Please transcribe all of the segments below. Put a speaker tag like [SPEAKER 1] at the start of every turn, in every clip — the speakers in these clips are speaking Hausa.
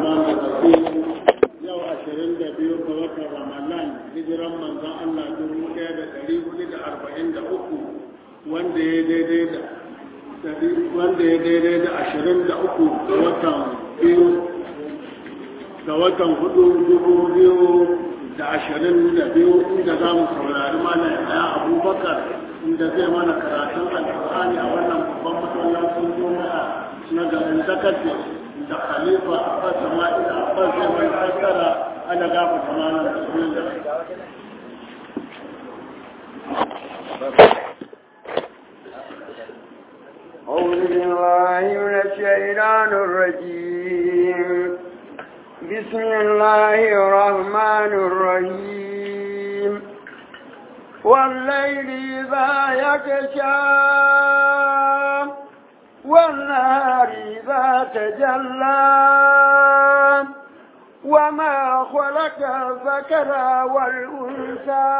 [SPEAKER 1] الرحمن الرحيم yau ashirin da biyu ga watan ramadan hijiran manzon Allah dubu ɗaya da ɗari hudu da arba'in da uku wanda ya daidai da wanda ya daidai da ashirin da uku ga watan biyu ga watan hudu dubu biyu da ashirin da biyu inda za mu saurari mana ɗaya abubakar inda zai mana karatun alƙur'ani a wannan babban masallacin juma'a na garin zakati da khalifa abbas sama'il abbas ya mai fassara ana gafa tamanin bismillah
[SPEAKER 2] أعوذ بالله من الشيطان الرجيم بسم الله الرحمن الرحيم والليل إذا يغشى والنهار إذا تجلى وما خلق الذكر والأنثى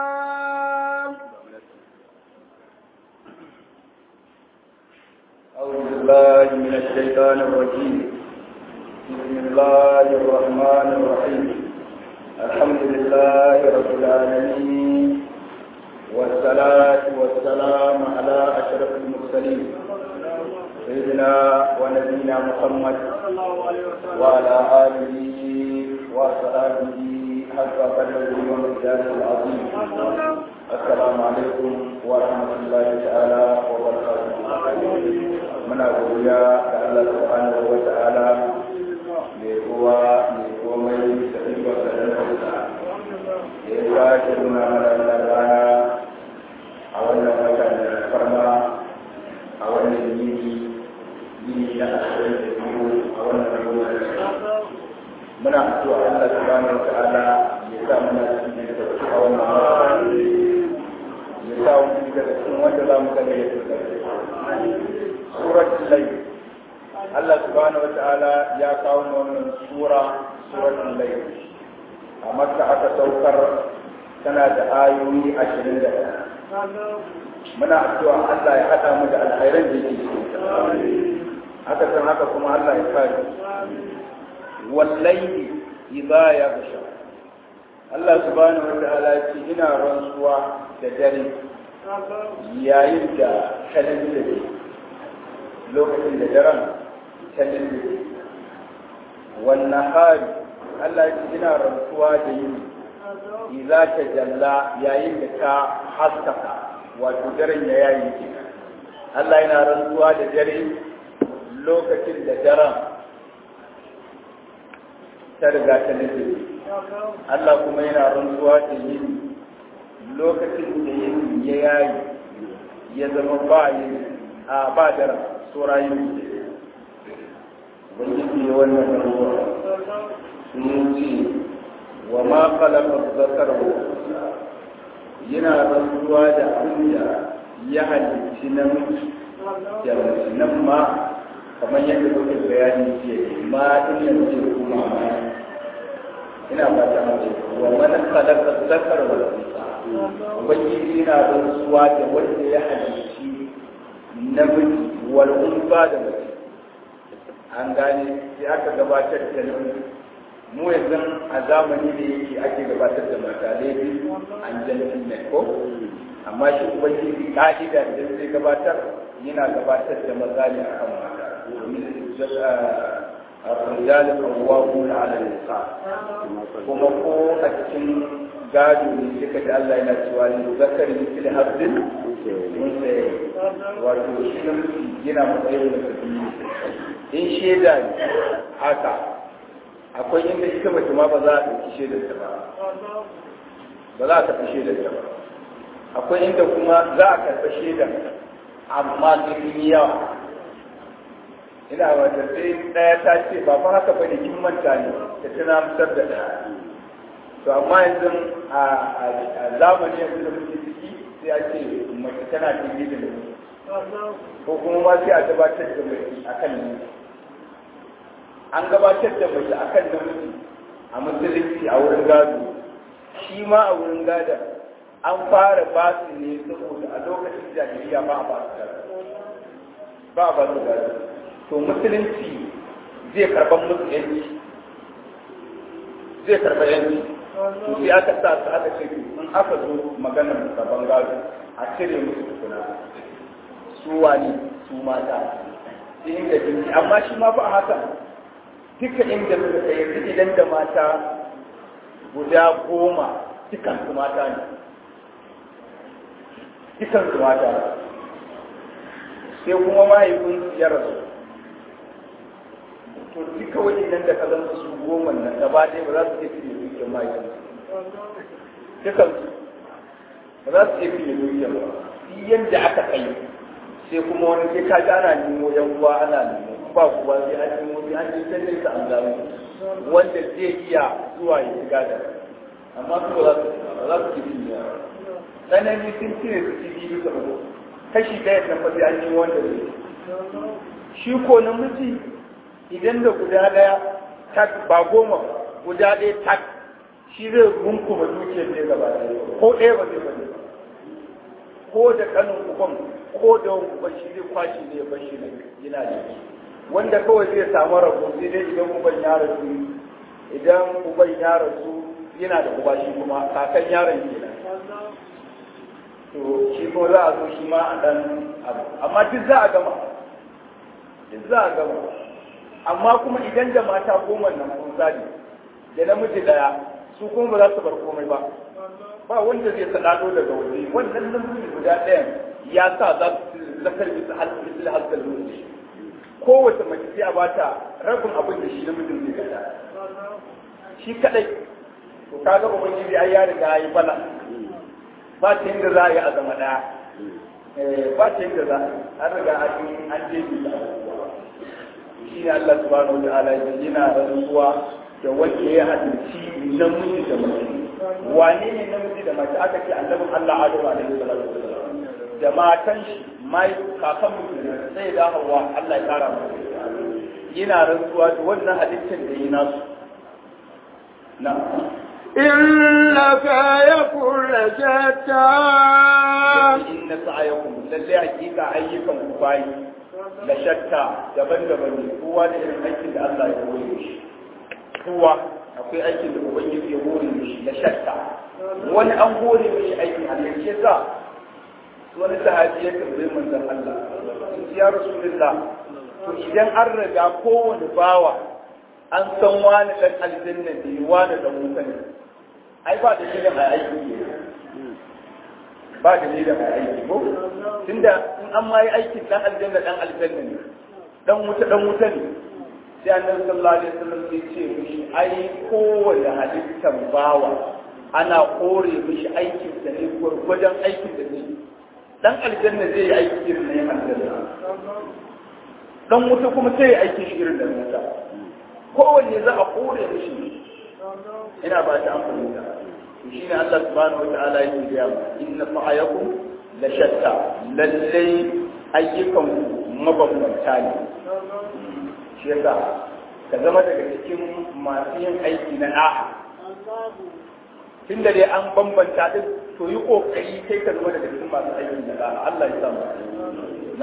[SPEAKER 3] أعوذ بالله من الشيطان الرجيم بسم الله الرحمن الرحيم الحمد لله رب العالمين والصلاة والسلام على أشرف المرسلين سيدنا ونبينا محمد وعلى آله وصحبه حق قدره ومقداره العظيم السلام عليكم ورحمة الله تعالى وبركاته muna godiya ga Allah subhanahu wa ta'ala mai kowa mai komai da ikon da dan hausa da ya sake nuna mana wannan rana a wannan wata da farma a wannan yini yini na ashirin da biyu a wannan lokaci muna addu'a Allah subhanahu wa ta'ala ya sa muna cikin da a wannan wata ya sa wani daga cikin wanda za mu kalle ya tsaka suratul layl Allah subhanahu wataala ya kawo wannan sura suratul layl a makka aka saukar tana da ayoyi 21 muna addu'a Allah ya hada mu da alkhairan da yake cikin haka san haka kuma Allah ya kare wallahi idza yaghsha Allah subhanahu wataala ya ce ina rantsuwa da dare yayin da kalin da lokacin da daren ta lullube wannan hari Allah ya ina rantsuwa da yini iza ta jalla yayin da ta haskaka wato daren ya yayi ke Allah yana rantsuwa da dare lokacin da daren ta riga ta lullube Allah kuma yana rantsuwa da yini lokacin da yini ya yayi ya zama ba yini a ba daren surayin ubangiji ya wannan ruwa sun ce wa ma khalaqa zakar wa yana rantsuwa da abin da ya halicci namiji da mace nan ma kamar yadda kuke bayani ce ma din nan ce kuma ma ina fata mace wa man khalaqa zakar wa ubangiji yana rantsuwa da wanda ya halicci namiji wal'unfa da mace an gane sai aka gabatar da namiji mu yanzu a zamani da yake ake gabatar da mata laifi an jantin mai ko amma shi ubangiji ka'ida da zai gabatar yana gabatar da maza ne a kan mata الرجال قوامون على النساء kuma ko a cikin gado ne suka da Allah yana cewa ne zakari misali haddin wato shi namiji yana matsayin da sabi in shaida ne haka akwai inda ita mace ma ba za a ɗauki shaidar ta ba ba za a tafi shaidar ta ba akwai inda kuma za a karɓi shaidar amma sun yi yawa ina wata sai ɗaya ta ce ba fa haka bane kin manta ne ta tuna musar da ɗaya to amma yanzu a zamani yanzu da muke ciki sai a ce mace tana cikin da namiji ko kuma ma sai a gabatar da mace akan namiji an gabatar da mace akan namiji a musulunci a wurin gado shi ma a wurin gada an fara ba su ne saboda a lokacin jahiliya ba a ba su gado ba a ba su gado to musulunci zai karban musu yanci zai karba yanci to sai aka sa su aka ce in aka zo maganar karban gado a cire musu tukuna su wani su mata sai inda jinki amma shi ma fa a haka duka inda suka kai yanzu idan da mata guda goma dukan su mata ne dukan su mata sai kuma mahaifin ya rasu to duka waɗannan da ka zama su goma nan gaba ɗaya ba za su iya fiye dukiyar mahaifin dukan su ba za su iya fiye dukiyar ba yadda aka kai sai kuma wani sai ka ga ana nemo yan uwa ana nemo ba kuwa sai an nemo sai an je can nesa an gano wanda zai iya zuwa ya shiga da amma su ba za su ba za su ci biyu tsanani sun cire su ci biyu bisa uku kashi ɗaya nan ba sai an nemo wanda zai shi ko namiji idan da guda ɗaya tak ba goma guda ɗaya tak shi zai runkuma dukiyar ne gaba ɗaya ko ɗaya ba zai bane ko da kanin uban ko da wani uban shi zai kwashi ne ya bar shi yana da shi wanda kawai zai samu rabo sai dai idan uban ya rasu idan uban ya rasu yana da uba shi kuma kakan yaron kenan to shi ko za a zo shi ma a dan abu amma duk za a gama duk za a gama amma kuma idan da mata goma nan kun zali da namiji daya su kuma ba za su bar komai ba ba wanda zai sadado daga waje wannan namiji guda ɗayan ya sa za su zakar bisa halin halin lokaci kowace mace sai a bata rabin abin da shi namijin zai gada shi kadai to kaga ubangiji ai ya riga yi bala ba ta yadda za a yi a zama daya ba ta yadda za an riga an je bi da shi ne Allah subhanahu wa ta'ala yana rantsuwa da wanda ya hadisi namiji da mace wane ne namiji da mace aka ce annabin Allah Adamu alaihi salatu wasallam da matan shi mai kakan mutum sai da hawa Allah ya kara mu yana rantsuwa da wannan halittar da yi nasu na
[SPEAKER 2] إن سعيكم لشتى
[SPEAKER 3] inna sa'ayakum lalle hakika ayyukan ku bayi la shatta daban-daban ne kowa da irin aikin da Allah ya hore shi kowa akwai aikin da ubangiji ya hore shi la shatta wani an hore mishi aikin Allah shi yasa wani sahabi ya tambaye manzon Allah ya rasulullah to idan an riga kowane bawa an san wani dan aljanna ne wani dan wuta ne ai ba da dalilin a aiki ne ba da dalilin a aiki ko tunda in an ma yi aikin dan aljanna dan aljanna ne dan wuta dan wuta ne sai annabi sallallahu alaihi wasallam ya ce mishi ai kowane halittar bawa ana kore mishi aikin da ne gwargwadon aikin da ne dan aljanna zai yi aiki irin na yin aljanna dan wuta kuma sai ya aiki shi irin da wuta kowanne za a kore mishi ina ba ta amfani da shi ne Allah subhanahu wataala yake gaya mu inna sa'ayakum la shatta lallai ayyukan mabambanta ne shi yasa ka zama daga cikin masu yin aiki na da'a tun da dai an bambanta din to yi kokari kai ka zama daga cikin masu aiki na da'a Allah ya samu na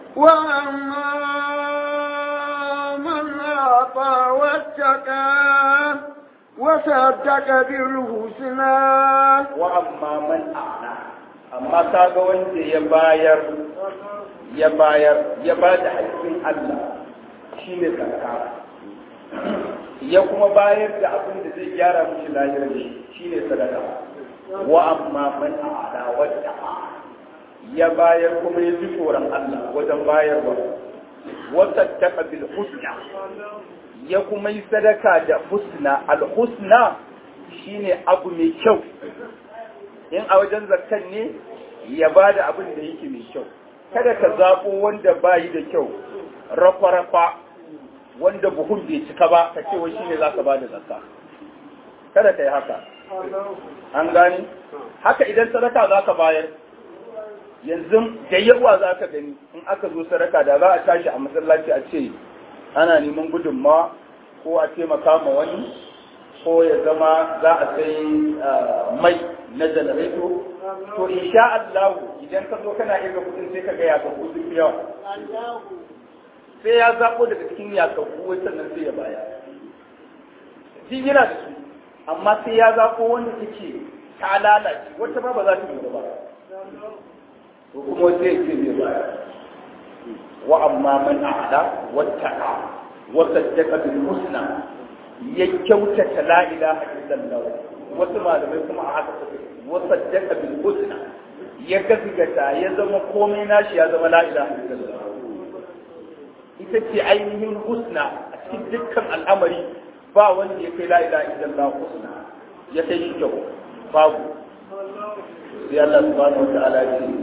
[SPEAKER 2] وأما من أعطى واتقى وصدق بالحسنى
[SPEAKER 3] wa amma man a'na amma kaga wanda ya bayar ya bayar ya ba da haƙƙin Allah shine zakka ya kuma bayar da abin da zai gyara mishi lahirar shi shine sadaka wa amma man a'na wadda ya bayar kuma ya ji tsoron Allah wajen bayarwa wa saddaqa bil husna ya kuma yi sadaka da husna al husna shine abu mai kyau in a wajen zakkan ne ya ba da abin da yake mai kyau kada ka zaɓo wanda ba yi da kyau rafa-rafa wanda buhun bai cika ba ka ce wai shine za ka ba da zakka kada ka yi haka an gani haka idan sadaka za ka bayar yanzu da yawa za ka gani in aka zo sadaka da za a tashi a masallaci a ce ana neman gudunmawa ko a taimaka ma wani ko ya zama za a sai mai na janareto to insha Allah idan ka zo kana irga kudin sai ka ga ya ka kudin yawa sai ya zaɓo daga cikin yakakku wai sannan sai ya baya shi yana da su amma sai ya zaɓo wanda take ta lalace wata ma ba za ta yi ba to kuma sai ya ce zai baya wa amma man a'la wattaqa wa saddaqa bil husna ya kyautata la ilaha illallah wasu malamai kuma a haka suke wa saddaqa bil husna ya gaskata ya zama komai nashi ya zama la ilaha illallah ita ce ainihin husna a cikin dukkan al'amari ba wanda ya kai la ilaha illallah husna ya kai shi kyau babu sai Allah subhanahu wa ta'ala ya ce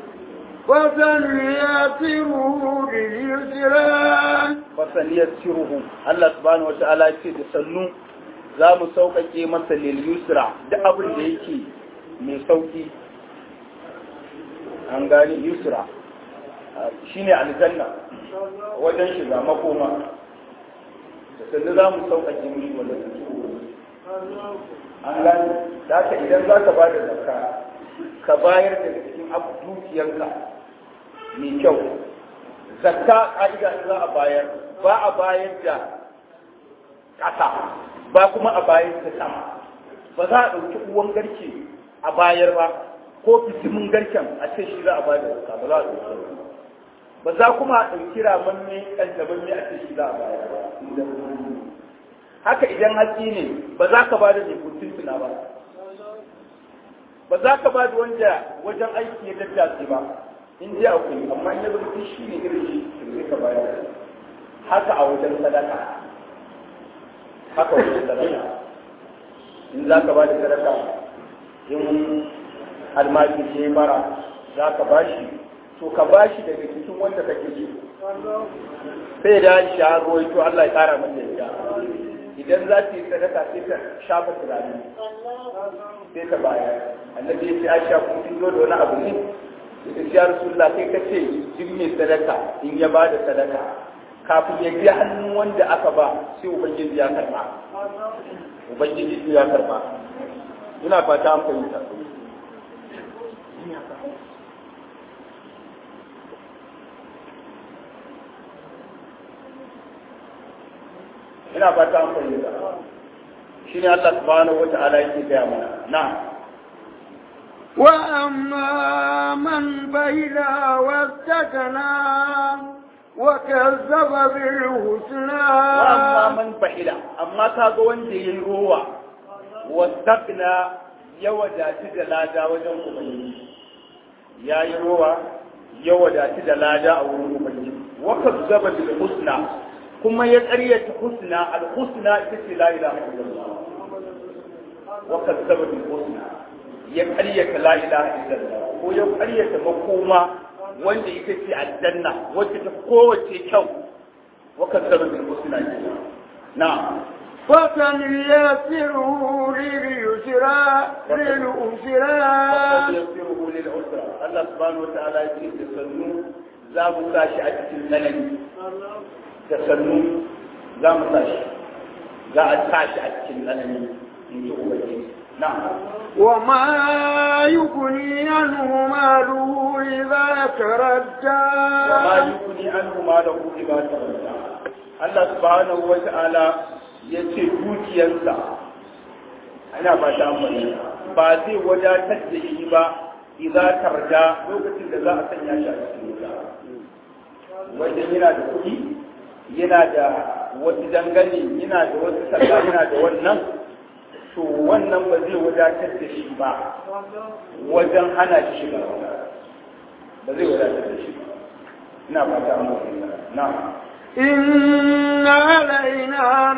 [SPEAKER 2] وسنيسره لليسرى
[SPEAKER 3] fasaliyasiruhu Allah subhanahu wataala ya ce da sannu za mu sauƙaƙe masa lil yusra duk abin da yake mai sauƙi an gani yusra shine aljanna wajen shiga makoma da sannu za mu sauƙaƙe mishi wannan an gani da haka idan za ka ba da zakka ka bayar da cikin abu dukiyarka mai kyau zakka ka'ida za a bayar ba a bayar da ƙasa ba kuma a bayar da sama ba za a ɗauki uwan garke a bayar ba ko fitimin garken a ce shi za a bayar da zakka ba za a ɗauki ba za kuma a ɗauki ramanne ƙanjamanne a ce shi za a bayar ba haka idan hatsi ne ba za ka ba da mai kuntuna ba ba za ka ba da wanda wajen aiki ya daddace ba in ji akwai amma in ya zama shi ne irin shi sai ka bayar haka a wajen sadaka haka wajen sadaka in za ka ba da sadaka in almaki ce mara za ka ba shi to ka ba shi daga cikin wanda kake so sai da shi ya to Allah ya kara mata ya idan za ta yi sadaka sai ta shafa turare sai ta bayar annabi ya ce aisha kun kin zo da wani abu ne ita ya rasulullah kai ka ce jin mai sadaka in ya ba da sadaka kafin ya biya hannun wanda aka ba sai ubangiji ya karba ubangiji ya karba ina fata an fahimta ina fata an fahimta shi ne Allah subhanahu wata'ala yake gaya mana na
[SPEAKER 2] وأما من بين واستكنا وكذب بالحسنى
[SPEAKER 3] amma man bahila amma kaga wanda yayi rowa wastakna ya wadati da lada wajen ubangiji yayi rowa ya wadati da lada a wurin ubangiji wa kazzaba bil husna kuma ya ƙaryata husna al husna ita ce la ilaha illallah wa kazzaba bil husna ya ƙaryata la ilaha illallah ko ya ƙaryata makoma wanda ita ce aljanna wacce ta kowace kyau wa kazzaba bil husna na'am
[SPEAKER 2] فسنيسره لليسرى للأسرى
[SPEAKER 3] يغفره للعسرى الله سبحانه وتعالى يقول تسنو za mu tashi a cikin tsanani da sannu za mu tashi za a tashi a cikin tsanani in ji ubangiji na
[SPEAKER 2] وما يغني عنه ماله إذا تردى
[SPEAKER 3] wa ma yukuni anhu ma lahu idza tawadda Allah subhanahu wa ta'ala yace dukiyarsa ana ba ta amfani ba zai wadatar da shi ba idza tarda lokacin da za a sanya shi a cikin wuta wajen yana da kuɗi yana da wasu dangane yana da wasu sallah yana da wannan to wannan ba zai wadatar da shi ba wajen hana shi shiga wuta ba zai wadatar da shi ba ina fata an fahimta na
[SPEAKER 2] إن علينا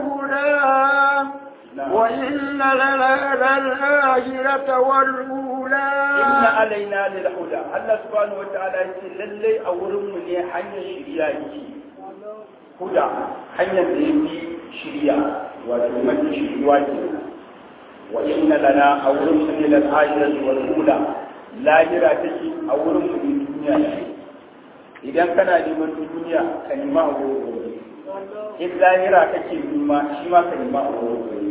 [SPEAKER 2] للهدى وإن لنا للآخرة والأولى
[SPEAKER 3] inna alaina lil huda Allah subhanahu wataala yace lalle a wurin mu ne hanyar shiriya yake huda hanyar da yake shiriya wato mafi shiriwa ke wa inna lana a wurin mu ne lil akhirati wal ula lahira take a wurin mu ne duniya ce idan kana neman duniya ka nema a wurin gobe in lahira kake nema shi ma ka nema a wurin gobe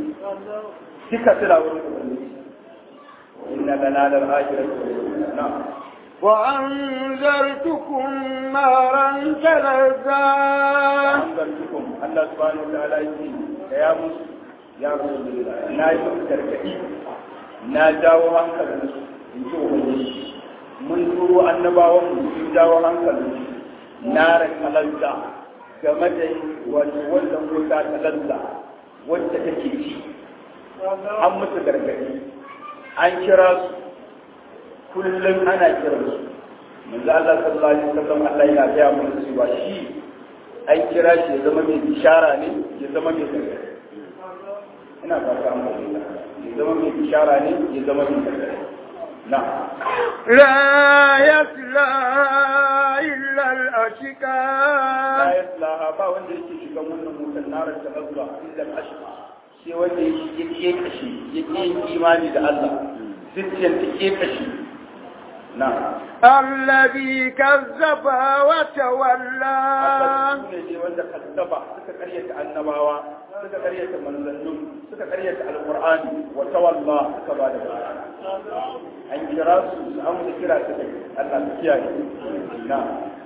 [SPEAKER 3] duka suna wurin gobe إن لنا للآخرة نعم
[SPEAKER 2] وأنذرتكم نارا تلظى
[SPEAKER 3] أنذرتكم الله سبحانه وتعالى يقول يا موسى يا رسول الله نا yi muku gargaɗi na jawo hankalin su in ji ubangiji mun turo annabawan mu sun jawo hankalin su na rakalanta game da wato wannan wuta talalla wacce take ci an musu gargaɗi an kira su kullum ana kira su manzo Allah sallallahu alaihi wasallam Allah yana gaya mana cewa shi an kira shi ya zama mai bishara ne ya zama mai gargaɗi ina fata an bayyana ya zama mai bishara ne ya zama mai gargaɗi na
[SPEAKER 2] لا يصلى إلا
[SPEAKER 3] la
[SPEAKER 2] الأشقى
[SPEAKER 3] yaslaha ba wanda yake shiga wannan mutan narar ta azza illa al-ashqa sai wanda yake yake kashi yake yin imani da Allah zuciyar ta ke kashi na
[SPEAKER 2] الذي كذب وتولى
[SPEAKER 3] su ne dai wanda kazzaba suka karyata annabawa suka karyata manzannin suka karyata alqur'ani wa tawalla suka ba da baya an kira su su amsa kira su kai Allah ta kiyaye na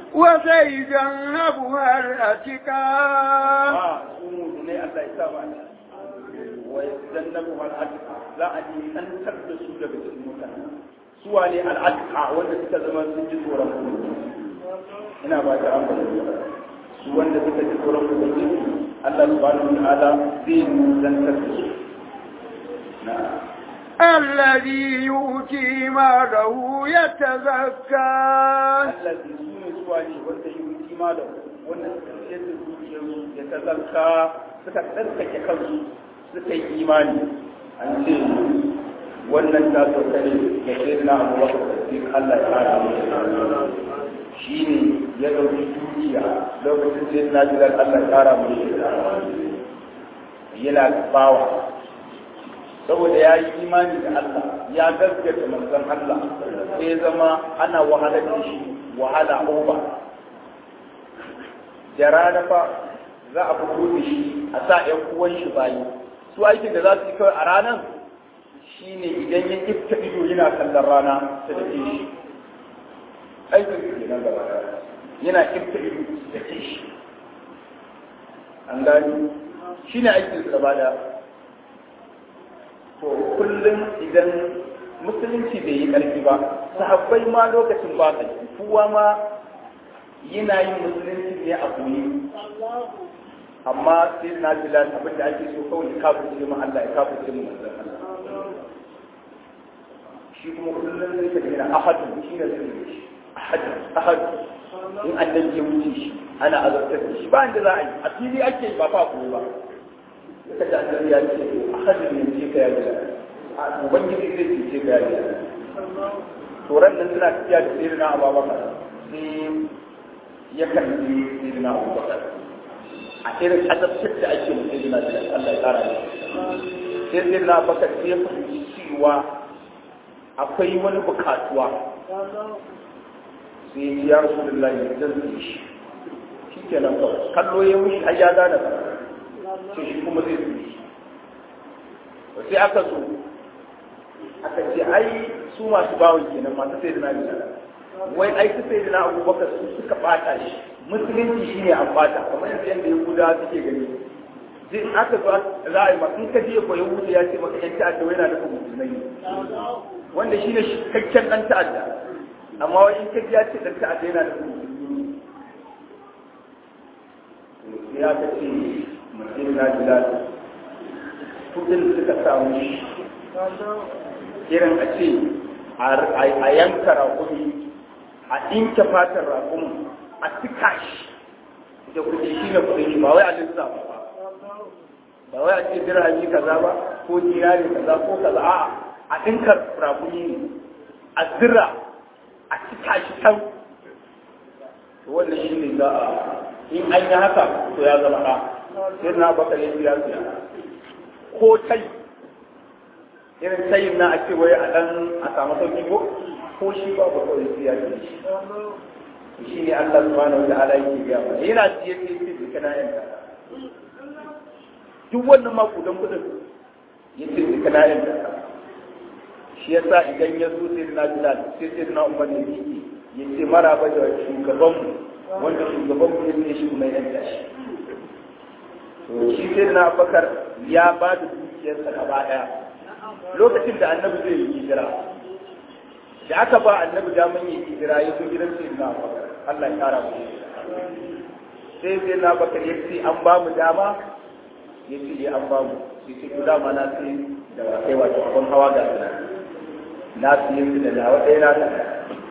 [SPEAKER 2] وسيجنبها الأشقى
[SPEAKER 3] ba su mu ne Allah ya sa ba wa yazannabu al-atqa za a ji tantar da su daga cikin mutane su wane al-atqa wanda suka zama sun ji tsoron ubangiji ina ba ta ambata su wanda suka ji tsoron ubangiji Allah subhanahu wa ta'ala zai zantar da su na
[SPEAKER 2] الذي يؤتي ماله يتزكى
[SPEAKER 3] allazi su ne su wane wanda yi kima da wanda suka ciyar da zuciyarsu ya tazarka suka tsarkake kansu suka yi imani an ce wannan ta sauka ne da sai na abubakar da sai Allah ya kara mu shi ne ya ɗauki dukiya lokacin sai na jiran Allah ya kara mu yana bawa saboda ya yi imani da Allah ya gaskata manzon Allah sai zama ana wahalar da shi wahala uba da rana fa za a fito da shi a sa ‘yan uwan shi bayi su aikin da za su yi kawai a ranar shi ne idan ya ifta ido yana kallon rana ta da shi aikin da ke nan gaba yana ifta ido da ke shi an gani shi ne aikin su gaba da to kullum idan musulunci bai yi ƙarfi ba sahabbai ma lokacin ba ƙarfi kowa ma yana yin musulunci ne a koyi amma sai na bila abin da ake so kawai ya kafirce mu Allah ya kafirce mu manzon Allah shi kuma kullum zai ka gina ahadu shi ne zai yi shi ahadu ahadu in annabi ya wuce shi ana azabtar da shi ba inda za a yi a fili ake yi ba fa koyi ba ka ji annabi ya ce ahadu ne ce ka ya gida ubangiji zai ce ka ya gida to ran nan suna tafiya da sirrina ababakar sai ya kalli sirrina abubakar a irin azabtar da ake mu sirrina da Allah ya tsara ne sai sirrina abubakar sai ya fahimci cewa akwai wani bukatuwa sai ya rasu da layi zan zai shi shi ke nan kawai kallo ya wuce har ya gane ba sai shi kuma zai zai shi sai aka zo aka ce ai su masu bawon kenan masu sai da na wai ai su sai da na abubakar su suka bata shi musulunci shi ne an bata kamar yadda yadda yahuda suke gani zai aka zo za a yi maka in ka je ko yahuda ya ce maka yan ta'adda wai na nufin musulmai ne wanda shi ne cikakken ɗan ta'adda amma wai in ka ji ya ce ɗan ta'adda yana nufin musulmi ne ya ka ce mutum na jilal kudin suka samu shi irin a ce a yanka raƙumi a ɗinke fatar raƙumin a tuka shi da kuɗi shi ne kuɗin shi ba wai a lissafa ba ba wai a ce dirhami kaza ba ko dinari kaza ko kaza a'a a ɗinka raƙumi ne a zira a tuka shi can to wannan shi ne za a in an yi haka to ya zama ɗa sai na baka ya siya siya ko tai irin tayin na a ce wai a ɗan a samu sauki ko ko shi ba ba kawai siya shi shi ne Allah subhanahu wa ta'ala yake biya mana yana siye siye siye duka na yanka duk wannan makudan kudin ya ce duka na yanka shi yasa idan ya zo sai na bilal sai sai na umar ya yi ya ce maraba da shugabanmu wanda shugabanmu ya ce shi mai yanta shi to shi sai na abakar ya ba da dukiyarsa gaba daya lokacin da annabi zai yi hijira da aka ba annabi daman yi hijira ya zo gidan sai na abakar Allah ya kara mu sai sai na abakar ya ce an ba mu dama ya ce an ba mu sai ce ku dama na sai da kai wato abin hawa ga suna na siye su da nawa ɗaya na ɗaya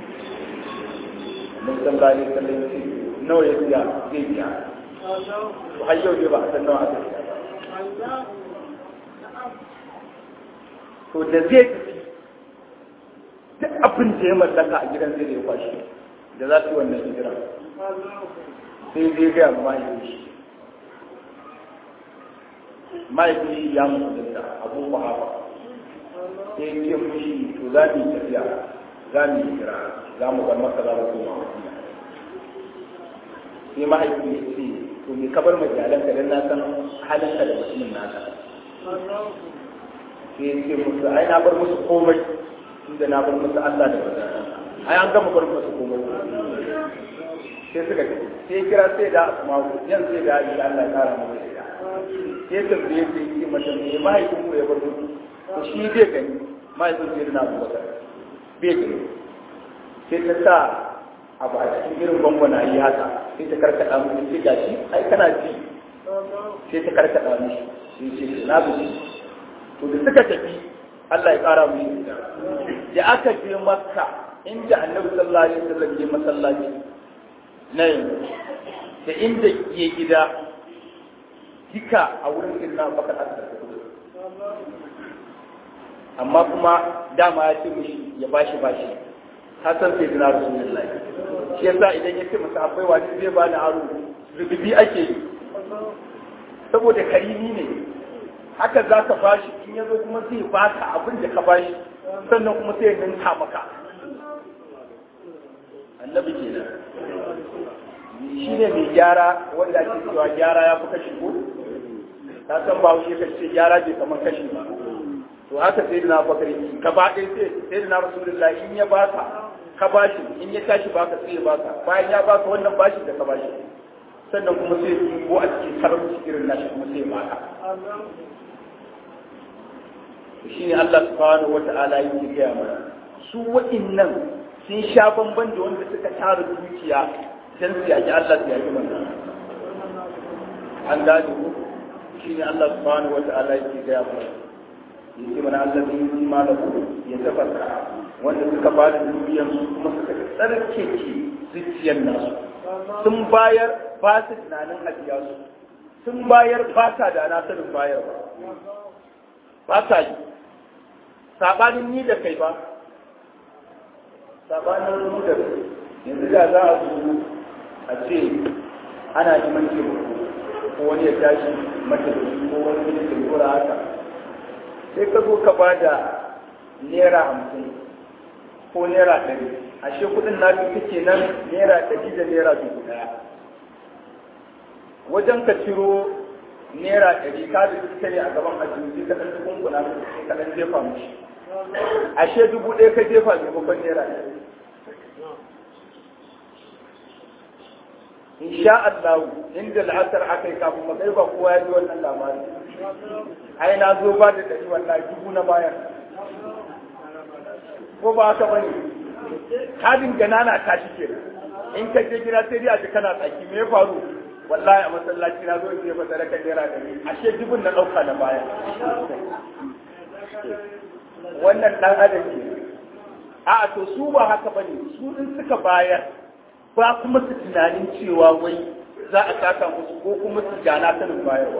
[SPEAKER 3] mun san gani kallon ce nawa ya siya zai biya to har yau ne ba a san nawa aka siya ba to da zai tafi duk abin da ya mallaka a gidan zai da ya kwashi da za su yi wannan hijira sai zai gaya ma mahaifin shi mahaifin shi ya mutu da abu hafa sai ce mushi to za mu yi tafiya za mu yi hijira za mu bar maka za mu koma madina sai mahaifin ya ce to me ka bar ma iyalanka dan na san halinka da mutumin naka sai ce musu ai na bar musu komai inda na bar musu Allah da bazan ai an gama bar musu komai sai suka ce sai kira sai da asma'u yan sai da Ali Allah ya kara mu da sai tambaye sai ce mata me mahaifin ku ya bar musu to shi bai gani mahaifin sai na Abubakar bai gani sai ta sa abu a cikin irin gwangwana yi haka sai ta karkada mu sai gashi ai kana ji sai ta karkada mishi sai ce na bi to da suka tafi Allah ya ƙara mu yi da aka je makka inda annabi sallallahu alaihi wasallam ya masallaci na yanzu da inda ke gida duka a wurin irna bakar aka amma kuma dama ya ce mishi ya bashi bashi ka san sai dina rasulullahi shi yasa idan ya ce masa akwai wani zai bani aro rububi ake yi saboda karimi ne haka za ka bashi in ya zo kuma zai baka abin da ka bashi sannan kuma sai ya ninka maka annabi kenan shi ne mai gyara wanda ake cewa gyara ya fi kashi ko ta san ba wuce kashi gyara bai kamar kashi ba to haka sai da na bakari gaba ɗaya sai sai da na rasulullah in ya baka ka bashi in ya tashi baka sai ya baka bayan ya baka wannan bashi da ka bashi sannan kuma sai ya ko a cikin karamci irin nashi kuma sai ya baka shi ne Allah subhanahu wa ta'ala yake gaya mana su waɗannan sun sha bamban da wanda suka tara dukiya dan su yaki Allah su yaki manzon an gane ko shi ne Allah subhanahu wa ta'ala yake gaya mana yake mana Allah zai yi malaku ya tafasa wanda suka ba da dukiyar su kuma suka tsarkake zuciyar nasu sun bayar ba su tunanin ajiya su sun bayar ba sa da na sanin bayarwa ba sa yi sabanin ni da kai ba sabanin mu da kai yanzu da za a zo a ce ana neman taimako ko wani ya tashi matafi ko wani ya taimura haka sai ka zo ka ba da naira hamsin ko naira ɗari ashe kuɗin na kake nan naira ɗari da naira dubu ɗaya wajen ka ciro naira ɗari ka da ita ne a gaban ajiyoyi ka ɗan dukun kuna ka ɗan jefa mishi ashe dubu ɗaya ka jefa maimakon naira ɗari insha Allah inda al'asar aka yi kafin makai ba kowa ya ji wannan labari ai na zo ba da ɗari wallahi dubu na bayan ko ba haka bane kadin ganana ta shi kenan in ka je gida sai dai a ji kana tsaki me ya faru wallahi a masallaci na zo je masa raka naira da ni ashe dubun na dauka na baya wannan dan adam ke a to su ba haka bane su in suka bayar ba kuma su tunanin cewa wai za a saka musu ko kuma su jana sanin bayarwa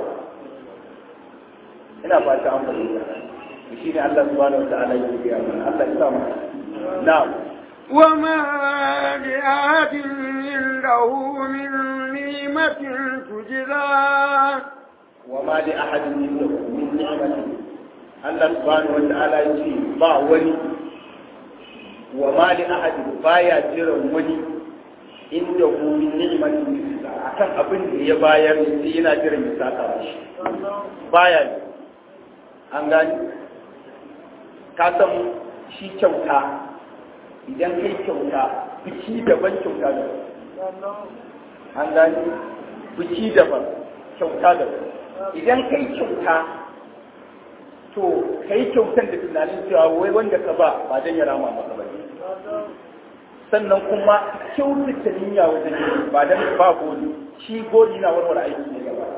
[SPEAKER 3] ina ba ta amfani da shi ne Allah subhanahu wa ta'ala yake ga mana Allah ya sa mu na'am
[SPEAKER 2] وما لأحد عنده من نعمة تجزى
[SPEAKER 3] وما لأحد عنده من نعمة الله سبحانه وتعالى يقول با ولي وما لأحد بايا جرى ولي عنده من نعمة تجزى akan abin da ya bayar sai yana jiran ya saka mishi baya ne an gani ka san shi kyauta idan kai kyauta biki daban kyauta daban an gani biki daban kyauta daban idan kai kyauta to kai kyautan da tunanin cewa wai wanda ka ba ba dan ya rama maka ba sannan kuma kyautata niyya wajen yi ba dan ba goli shi goli na warware aiki ne gaba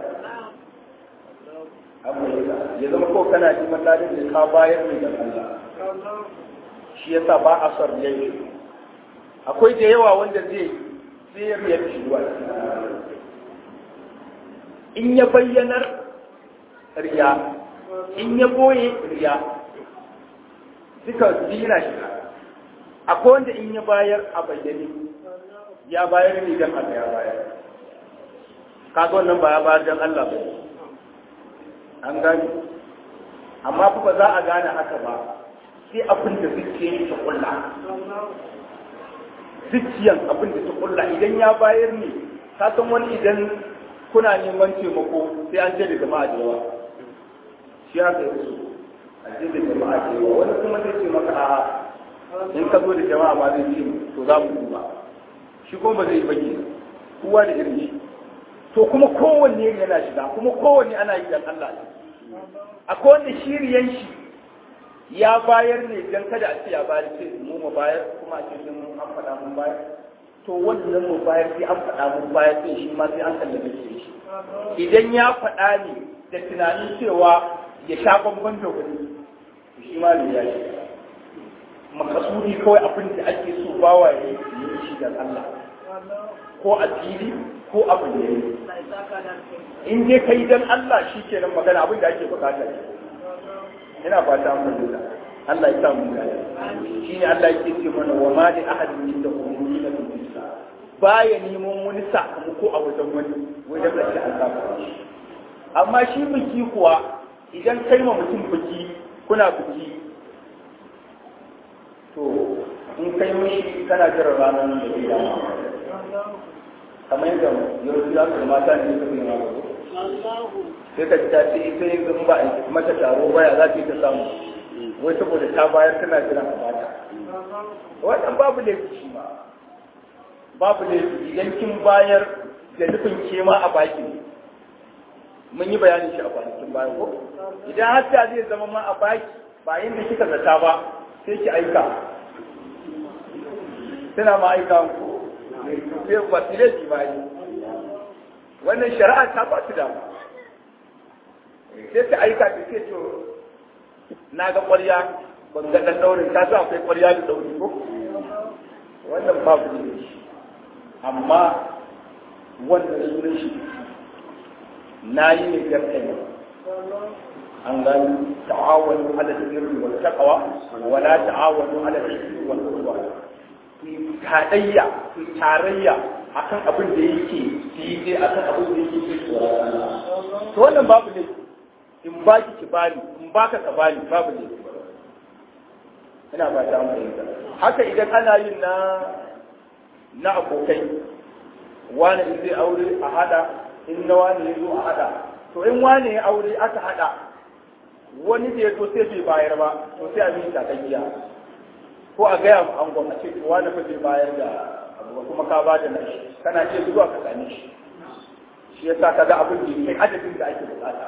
[SPEAKER 3] abu ya zama ko kana neman ladin da ka bayar ne da Allah shi yasa ba a son yayi akwai da yawa wanda zai zai ya shi ruwa in ya bayyanar riya in ya boye riya duka dina shi akwai wanda in ya bayar a bayyane ya bayar ne don Allah ya bayar kaga wannan ba ya bayar don Allah ba an gani amma fa ba za a gane haka ba sai abin da zuciya ta kulla zuciyan abin da ta kulla idan ya bayar ne ka san wani idan kuna neman taimako sai an je da jama'a da yawa shi haka yi so a je da jama'a da yawa wani kuma zai ce maka a'a in ka zo da jama'a ma zai ce to za mu duba shi kuma ba zai bage kowa da irin shi to kuma kowanne yana shiga kuma kowanne ana yi dan Allah ne akwai wanda shiriyan shi ya bayar ne dan kada a ce ya bayar ce mu mu bayar kuma a ce mun an faɗa mun bayar to wannan mu bayar sai an faɗa mun bayar sai shi ma sai an kallabe shi idan ya faɗa ne da tunanin cewa ya sha bamban da wani shi ma ne ya shi makasudi kawai abin da ake so bawa ya yi shi da Allah ko a fili ko a bayyane in dai kai dan Allah shi kenan magana abin da ake bukata ne ina fata mun fahimta Allah ya sa mu gane shine Allah yake ce mana wa ma li ahadin min da umurina fi baya neman wani sakamako a wajen wani wajen da shi Allah amma shi biki kuwa idan kai ma mutum biki kuna biki to in kai mishi kana jira ranar da zai dama kamar yadda yau za su mata ne su ne sai ka ta ce ita yin ba a mata taro baya za ta yi ta samu wai saboda ta bayar tana jiran a bata wannan babu laifi shi ma babu laifi idan kin bayar da nufin ke ma a baki mun yi bayanin shi a kwanakin bayan ko idan har ta zai zama ma a baki ba da kika zata ba sai ki aika tana ma aika ku sai ba su laifi ba yi wannan shari'a ta ba su dama sai ta aika ta ce to na ga ƙwarya ban ga ɗan ɗaurin ta sa akwai ƙwarya da ɗauri ko wannan babu ne amma wannan sunan shi na yi ne yan kai an gani ta'awanu ala sirri wal taqwa wa la ta'awanu ala sirri wal udwan ku tarayya ku tarayya akan abin da yake daidai akan abin da yake to wannan babu ne in baki ki bani in baka ka bani babu ne ina ba ta mu haka idan ana yin na na abokai wani in zai aure a hada in na wani ya zo a hada to in wani ya aure aka hada wani da ya zo sai bai bayar ba to sai a yi takayya ko a gaya mu angon a ce wani fa bai bayar da abu kuma ka ba da nashi kana iya zuwa ka same shi shi yasa ka ga abin da kai adadin da ake bukata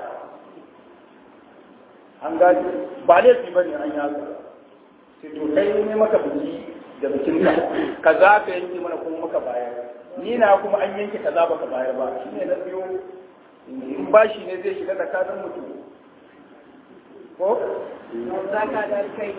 [SPEAKER 3] an gaji ba laifi ba ne an yaga sai to kai ne maka biki da bikin ka kaza ka yanke mana kuma maka bayar ni na kuma an yanke kaza baka bayar ba shi ne na biyo in bashi ne zai shiga tsakanin mutum ko
[SPEAKER 2] zaka da kai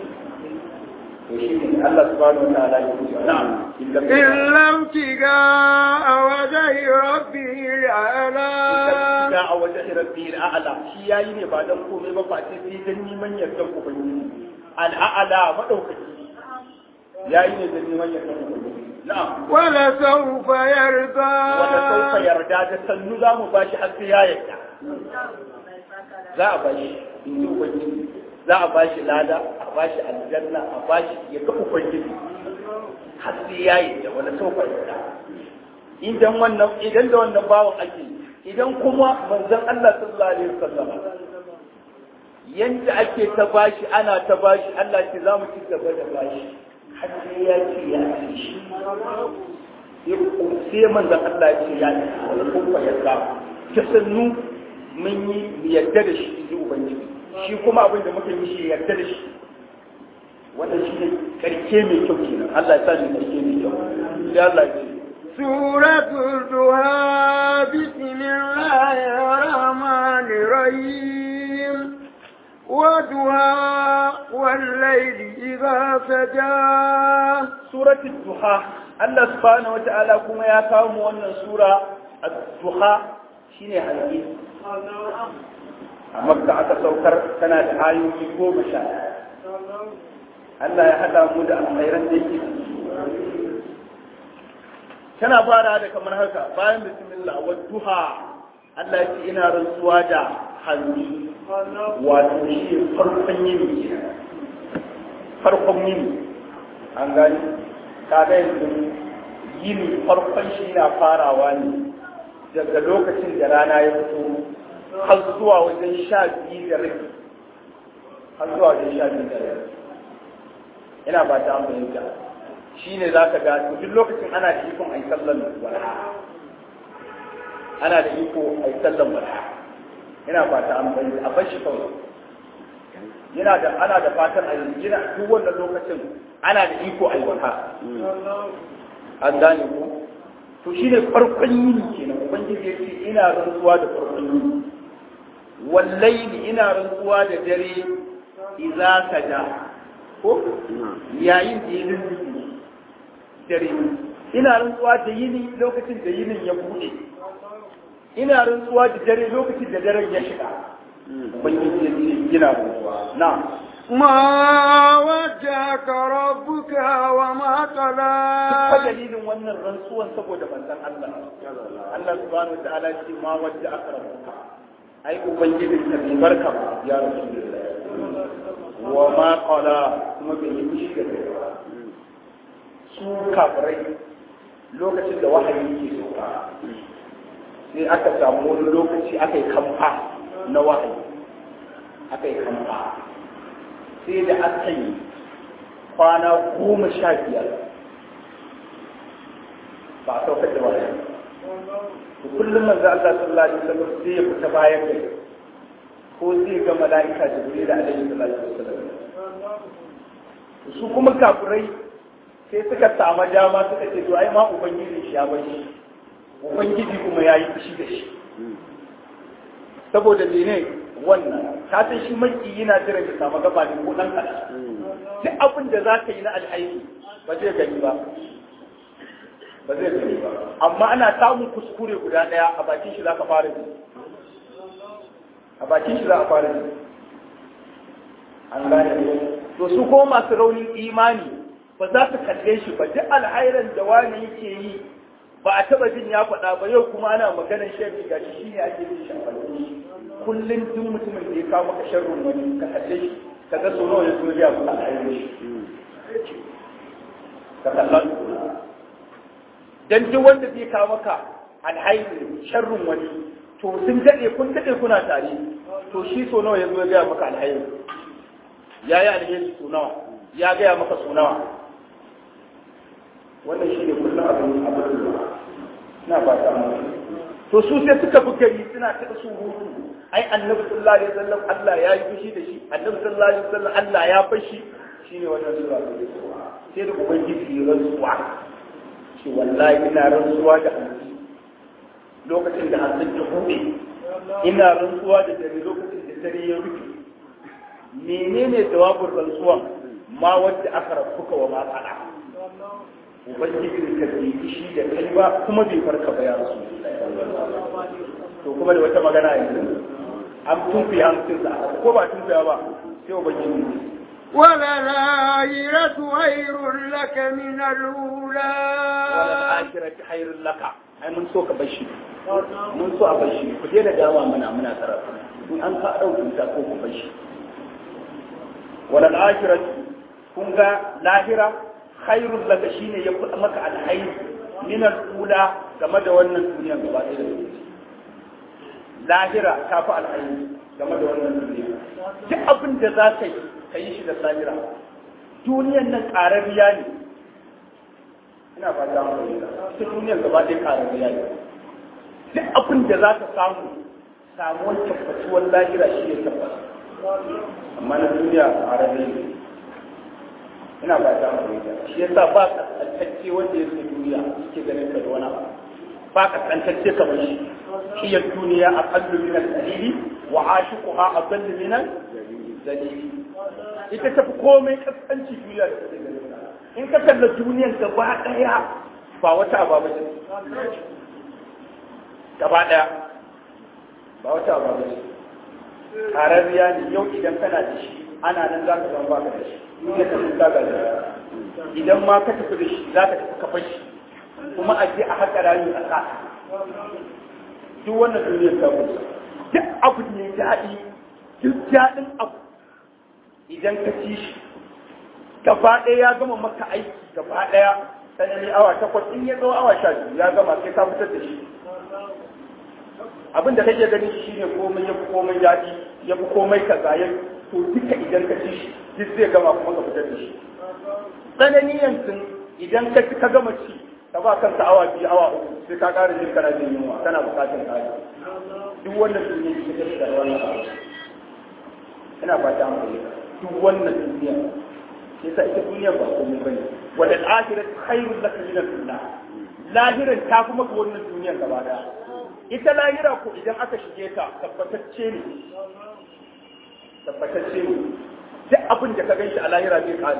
[SPEAKER 3] Allah subhanahu wa ta'ala ya ce na'am
[SPEAKER 2] إلا ابتغاء وجه ربه الأعلى
[SPEAKER 3] da a wajen rabbi al'ala shi yayi ne ba dan komai ba face sai dan neman yardan ubangiji al'ala madaukaki yayi ne dan neman yardan ubangiji na'am
[SPEAKER 2] ولسوف يرضى
[SPEAKER 3] wanda sauka yarda da sannu za mu bashi har sai ya yarda za a bashi in ji ubangiji za a bashi lada a bashi aljanna a bashi ya ga ubangiji har sai ya yarda wanda sauka yarda idan wannan idan da wannan bawan ake idan kuma manzon Allah sallallahu alaihi wasallam yanda ake ta bashi ana ta bashi Allah ce za mu ci gaba da bashi har sai ya ce ya ci shi sai manzon Allah ya ce ya ci wani kuma ya ga ta sannu mun yi yadda da shi ji ubangiji shi kuma abin da muka yi shi yarda da shi wannan shi ne karke mai kyau kenan Allah ya sa ni karke mai kyau sai Allah ya ce
[SPEAKER 2] سورة الدهى بسم الله الرحمن الرحيم ودهى والليل إذا سجى
[SPEAKER 3] سورة الدهى الله سبحانه وتعالى كما يكاوم أن سورة الدهى شيني حديث a makka aka saukar tana da ayoyi goma sha Allah ya haɗa mu da alkhairan da yake tana fara da kamar haka bayan bismillah wa duha Allah ya ce ina rantsuwa da hannu wato shi farkon yini farkon yini an gani kaga yanzu yini farkon shi na farawa ne daga lokacin da rana ya fito har zuwa wajen sha biyu da rabi har zuwa wajen sha biyu da rabi ina ba ta fahimta shi ne za ka ga duk lokacin ana da ikon a yi sallan wala ana da iko a yi sallan wala ina ba ta fahimta a bashi kawai yana da ana da fatan a yi yana duk wannan lokacin ana da iko a yi wala an gane ko to shi ne farkon yini kenan ubangiji ya ce ina rantsuwa da farkon yini wallahi ina rantsuwa da dare idza saja ko yayin da yinin dare ina rantsuwa da yini lokacin da yinin ya bude ina rantsuwa da dare lokacin da daren ya shiga ubangiji ya ce ina rantsuwa na
[SPEAKER 2] ما وجهك ربك وما
[SPEAKER 3] ta
[SPEAKER 2] قلى
[SPEAKER 3] dalilin wannan rantsuwan saboda manzon Allah Allah subhanahu wa ta'ala ce ma wajja akramuka ai ubangijin ka bai barka ba ya rasulullah wa ma qala kuma bai yi fushi da kai ba su kafirai lokacin da wahayi ke sauka sai aka samu wani lokaci aka yi kamfa na wahayi aka yi kamfa sai da aka yi kwana goma sha biyar ba a saukar da wahayi to kullum manzo Allah sallallahu alaihi wasallam sai ya fita bayan gari ko zai ga mala'ika jibril alaihi salatu wasallam su kuma kafirai sai suka samu dama suka ce to ai ma ubangiji shi ya bar shi ubangiji kuma ya yi fushi da shi saboda mene wannan ka san shi maki yana jiran ya samu gaba ne ko dan kaɗan duk abin da za ka yi na alhaini ba zai gani ba ba zai gani ba amma ana samun kuskure guda ɗaya a bakin shi za ka fara ji a bakin shi za a fara ji an gane ne to su ko masu raunin imani ba za su kalle shi ba duk alhairan da wani yake yi ba a taba jin ya faɗa ba yau kuma ana maganar sharri ga shi ne ake jin shafarki kullum duk mutumin da ya kawo maka sharrin wani ka kalle shi ka ga so nawa ya zo ya faɗa alhairin shi ka kalla dan duk wanda zai kawo maka alhairin sharrin wani to sun daɗe kun daɗe kuna tare to shi so nawa ya zo ya gaya maka alhairin ya yi alheri so nawa ya gaya maka so nawa wannan shi ne kullum abin abin da na ba ta mu to su sai suka fi gari suna ta su hutu ai annabi sallallahu alaihi wasallam Allah ya yi fushi da shi annabi sallallahu alaihi wasallam Allah ya fashi shine wannan sura ta sai da ubangiji ya rantsuwa shi wallahi ina rantsuwa da hanci lokacin da hantsin ta hude ina rantsuwa da dare lokacin da dare ya rufe menene jawabin rantsuwan ma wadda aka rafuka wa ma tsada ubangiji ka bai shi da kai ba kuma bai farka ba ya rasu to kuma da wata magana yanzu an tunfi hamsin sa ko ba tunfiya ba sai ubangiji
[SPEAKER 2] وللآخرة خير لك من الأولى
[SPEAKER 3] wala akhirati khairul laka ai mun so ka bashi mun so a bashi ku daina dawa muna muna karatu in an ka dauki ta ko ku bashi wala akhirati kun ga lahira khairul laka shine ya fi maka alhairi min al-ula game da wannan duniya gaba ɗaya da lahira ta fi alhairi game da wannan duniya duk da za ka yi ka yi shi da lahira duniyan nan ƙarariya ne ina fata mu ita duniyar gaba ɗaya ƙarariya ne duk abin da za ka samu samuwar tabbatuwar lahira shi ya tabbata amma na duniya ƙarariya ne ina fata mu ita shi yasa ba kaskantacce wanda ya sai duniya yake ganin ka da wani abu ba kaskantacce kamar shi shi ya duniya a kallu min al-dalili wa ashiquha adallu min al-dalili ita tafi komai kaskanci duniya da take ganin in ka kalla duniyar gaba daya ba wata aba ba ce gaba daya ba wata aba ba ce ƙararriya ne yau idan kana da shi ana nan za ka zama baka da shi duniya ta fuska ga da idan ma ka tafi da shi za ka tafi ka fashi kuma a je a haka rayu a sa duk wannan duniyar ta kusa duk abu ne daɗi duk daɗin abu idan ka ci shi gaba ɗaya ya gama maka aiki gaba ɗaya sanani awa takwas in ya zo awa sha biyu ya gama sai ka fitar da shi abin da kake gani shi ne komai ya fi komai daɗi ya fi komai kaza ya to duka idan ka ci shi duk zai gama kuma ka fitar da shi tsanani yanzu idan ka ci ka gama ci ka ba kanka awa biyu awa uku sai ka ƙara jin kana jin yunwa kana buƙatar ƙari duk wannan duniya ce ta shiga wannan abu ina fata an fahimta duk wannan duniya sai sa ita duniya ba komai bane wal akhirat khairul laka min ad-dunya lahiran ta fi maka wannan duniyar gaba daya ita lahira ko idan aka shige ta tabbatacce ne tabbatacce ne duk abin da ka ganshi a lahira zai kare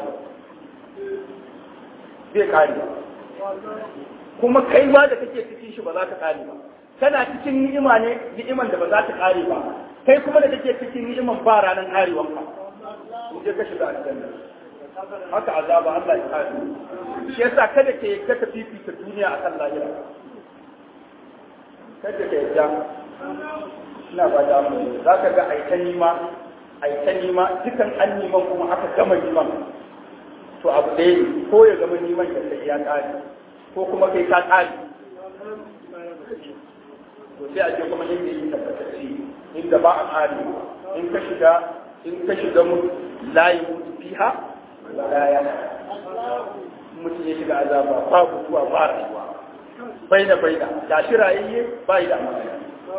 [SPEAKER 3] zai kare kuma kai ma da kake cikin shi ba za ka kare ba kana cikin ni'ima ne ni'iman da ba za ta kare ba kai kuma da kake cikin ni'iman ba ranar karewan ka in je ka shiga aljanna haka azaba Allah ya kare shi yasa kada ke yadda ka fifita duniya akan lahira kada ka yadda ina ba da mu za ka ga aita nima aita nima dukan an niman kuma aka gama niman to abu ɗaya ne ko ya gama niman da sai ya kare ko kuma kai ka kare to sai a je kuma inda yi tabbatacce inda ba a kare in ka shiga in ka shiga mu layi mutu fiha la ya mutum ya shiga azaba ba mutuwa ba rayuwa baina baina ga shi rayayye ba yi da amana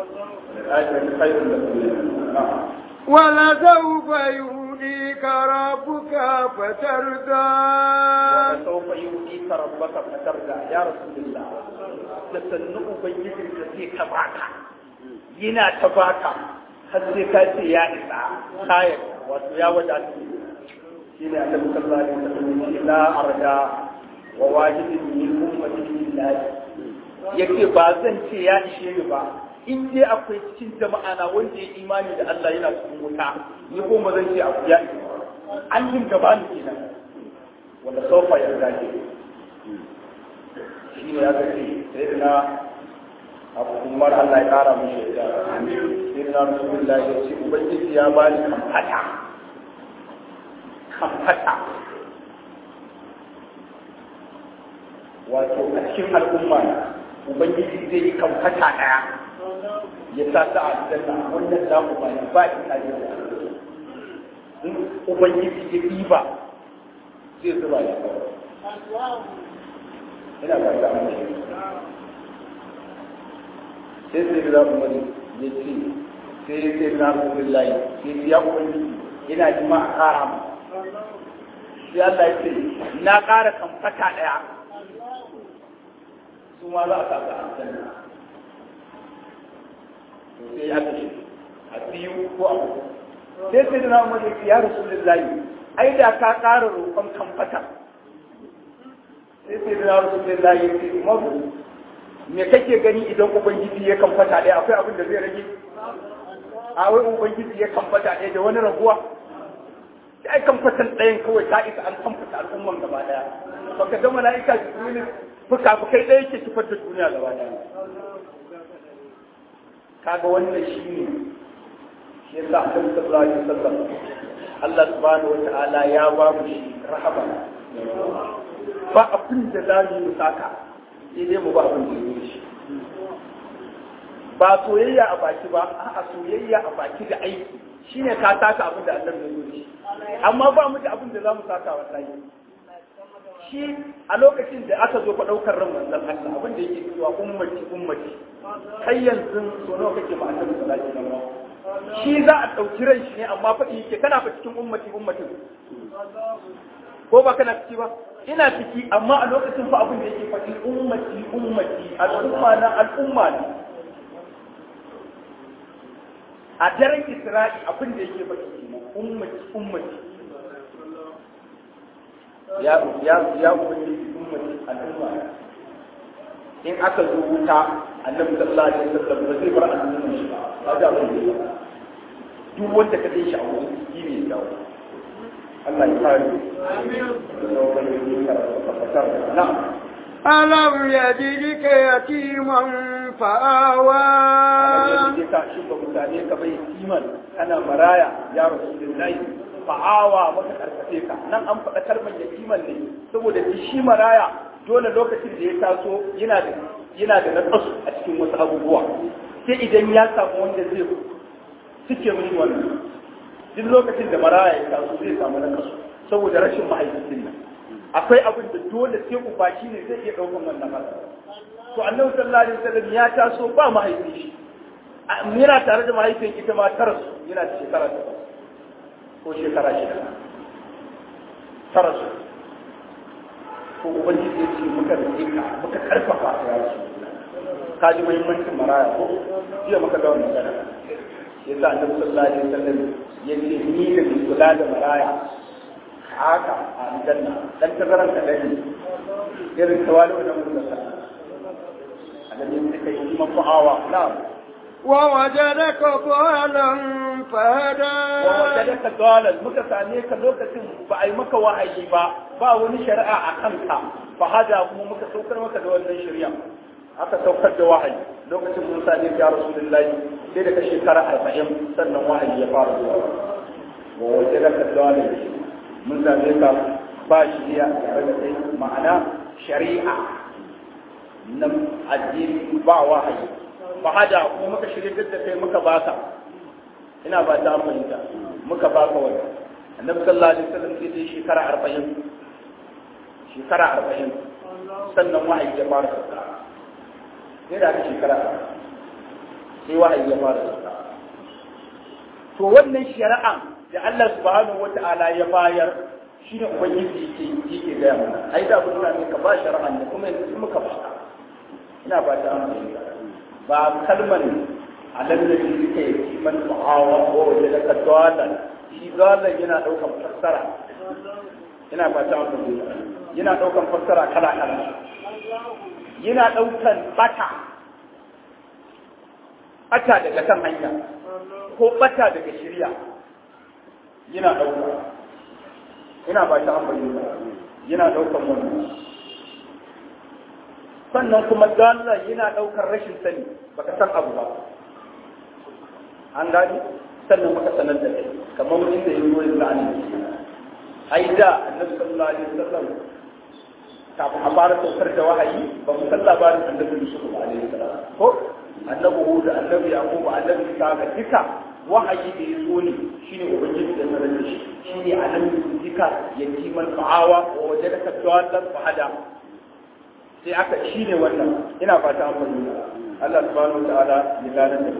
[SPEAKER 2] ولسوف يؤتيك ربك فترضى
[SPEAKER 3] ولسوف يؤتيك ربك فترضى يا رسول الله تسنؤ بيجر الذي تبعك ينا تبعك har sai ka ce ya isa kayan wato ya wadatu shi ne annabi sallallahu alaihi wasallam ya la arda wa wajibin min ummati billahi yake ba zan ce ya ishe ni ba in dai akwai cikin jama'a na wanda ya imani da Allah yana cikin wuta ni ko ba zan ce abu ya ishe an yin gaba ni kenan wanda sofa ya gaje shi ne aka ce sai da na abu umar Allah ya kara mu shaida sai na rasulullah ya ce ubangiji ya bani kamfata kamfata wato a cikin al'umma ubangiji zai yi kamfata daya ya sa ta a aljanna wannan za mu ba ba ita ne in ubangiji ya ɗiba zai zuba ya ina ba ta amince sai sai da umar ya ce sai ya ce na rasulullahi sai ya ubangiji ina ji ma a kara mu sai Allah ya ce na kara kamfata daya su ma za a sa a aljanna to sai ya ce a biyu ko a uku sai sai da na umar ya ce ya rasulullahi ai da ka kara roƙon kamfata sai sai da na rasulullahi ya ce umaru me kake gani idan ubangiji ya kan fata ɗaya akwai abin da zai rage a wai ubangiji ya kan fata ɗaya da wani raguwa sai kan fatan ɗayan kawai ta isa an kan fata al'umman gaba ɗaya baka ga mala'ika jibril fuka fukai ɗaya ke kifar da duniya gaba ɗaya kaga wannan shi ne shi yasa annabi sallallahu alaihi wasallam Allah subhanahu wa ta'ala ya ba mu shi rahama ba abin da za mu yi saka sai dai mu ba abin da yi shi ba soyayya a baki ba a soyayya a baki da aiki shine ka saka abin da Allah ya zo shi amma ba mu da abin da zamu saka wallahi shi a lokacin da aka zo fa daukar ran manzon Allah abin da yake cewa ummati ummati kai yanzu so nawa kake ma annabi sallallahu alaihi wasallam shi za a dauki ran shi ne amma fa yake kana fa cikin ummati ummatin ko ba kana ciki ba ina ciki amma a lokacin fa abin da yake faɗi ummati ummati al'umma na al'umma ne a daren Isra'i abin da yake faɗi kenan ummati ummati ya ya ya ummati ummati al'umma in aka zo wuta annabi sallallahu alaihi wasallam ba zai bar annabi shi ba kaga abin da duk wanda ka shi a wurin shi ne dawo Allah ya kare na'am
[SPEAKER 2] ألم يجدك يتيما فآوى
[SPEAKER 3] da ka shi ba mutane ka bai kiman ana maraya ya rasulullahi fa'awa maka karkace ka nan an faɗa kalmar yatiman ne saboda shi maraya dole lokacin da ya taso yana da yana da nakasu a cikin wasu abubuwa sai idan ya samu wanda zai suke mishi wannan duk lokacin da maraya ya taso zai samu nakasu saboda rashin mahaifin nan akwai abin da dole sai uba shi ne zai iya ɗaukan wannan matsala to annabi sallallahu alaihi wasallam ya taso ba mahaifin shi yana tare da mahaifin ita ma tara su yana da shekara ta ko shekara shida tara su ko ubangiji ya ce muka rike ka muka karfafa ka ya su ka ji muhimmancin maraya ko jiya muka ga wannan magana yasa annabi sallallahu alaihi wasallam ya ce ni da mai kula da maraya haka a aljanna dan tazaran ka dani irin tawali wannan mun da annabi sai kai kuma fa'awa na'am
[SPEAKER 2] ووجدك ضالا فهدى
[SPEAKER 3] wajadaka dalan muka same ka lokacin ba a yi maka wahayi ba ba wani shari'a a kanka fa hada kuma muka saukar maka da wannan shari'a aka saukar da wahayi lokacin mun same ka ya rasulullahi sai daga shekara arba'in sannan wahayi ya fara zuwa wa wajadaka dalan mun same ka ba shari'a tare da kai ma'ana shari'a na addini ba wahayi fa hada kuma muka shirya da kai muka baka ina ba ta fahimta muka baka wani annabi sallallahu alaihi wasallam sai dai shekara arba'in shekara arba'in sannan wahayi ya fara sauka sai da aka shekara sai wahayi ya fara sauka to wannan shari'a da Allah subhanahu wata'ala ya bayar shi ne ubangiji yake yake gaya mana ai da abin da ka ba shari'a ne kuma yanzu muka ba ina ba ta fahimta ba kalmar alallabi suka yi kiman ma'awa ko waje da kaddalan shi zalan yana daukan fassara ina ba ta wata yana daukan fassara kala kala yana daukan bata bata daga kan hanya ko bata daga shirya yana dauka ina ba ta amfani yana daukan wannan sannan kuma dalar yana ɗaukar rashin sani baka san abu ba an gani sannan muka sanar da kai kamar inda ya zo yanzu an yi ai da annabi sallallahu alaihi wasallam kafin a fara saukar da wahayi ba mu san labarin annabi Yusuf alaihi salam ko annabi Hud annabi Yaqub annabi Isa ga duka wahayi da ya zo ne shine ubangiji da sanar da shi shine annabi duka yatiman fa'awa wa wajadaka dawatan fahada sai aka shi ne wannan ina fata an fahimta Allah subhanahu wataala ya gane da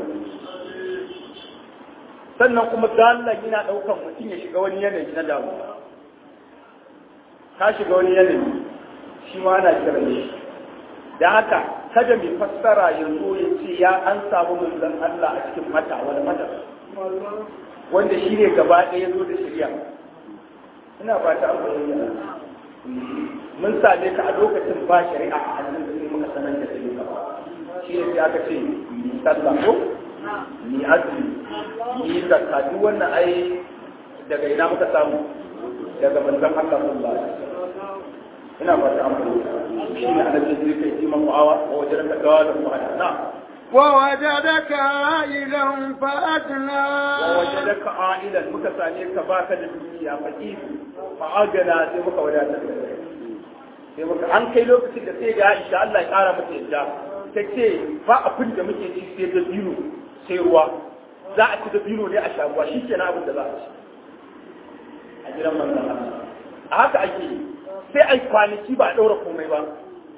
[SPEAKER 3] sannan kuma dalla yana daukan mutum ya shiga wani yanayi na damuwa ka shiga wani yanayi shi ma ana kira ne da haka kada mai fassara ya zo ya ce ya an samu manzon Allah a cikin mata wani mata wanda shi ne gaba ɗaya ya zo da shirya ina fata an fahimta mun same ka a lokacin ba shari'a a hannun da sai muka sanar da kai ba shi ne sai aka ce ni sallah ko ni azumi ni zakka duk wannan ai daga ina muka samu daga manzon Allah sallallahu alaihi wasallam ina fata an fahimta shi ne annabi sai kai ji mamu'awa wa wajen ka dawa da mu'ada na
[SPEAKER 2] ووجدك عائلا فأغنى
[SPEAKER 3] ووجدك عائلا muka same ka baka da dukiya fakir fa agana sai muka wadatar da kai sai muka an kai lokacin da sai ga Aisha Allah ya kara mata yadda ta ce ba abin da muke ci sai da biyu sai ruwa za a ci da bino ne a shaguwa shi ke na abin da za a ci a gidan manzan Allah a haka ake yi sai ai kwanaki ba a ɗaura komai ba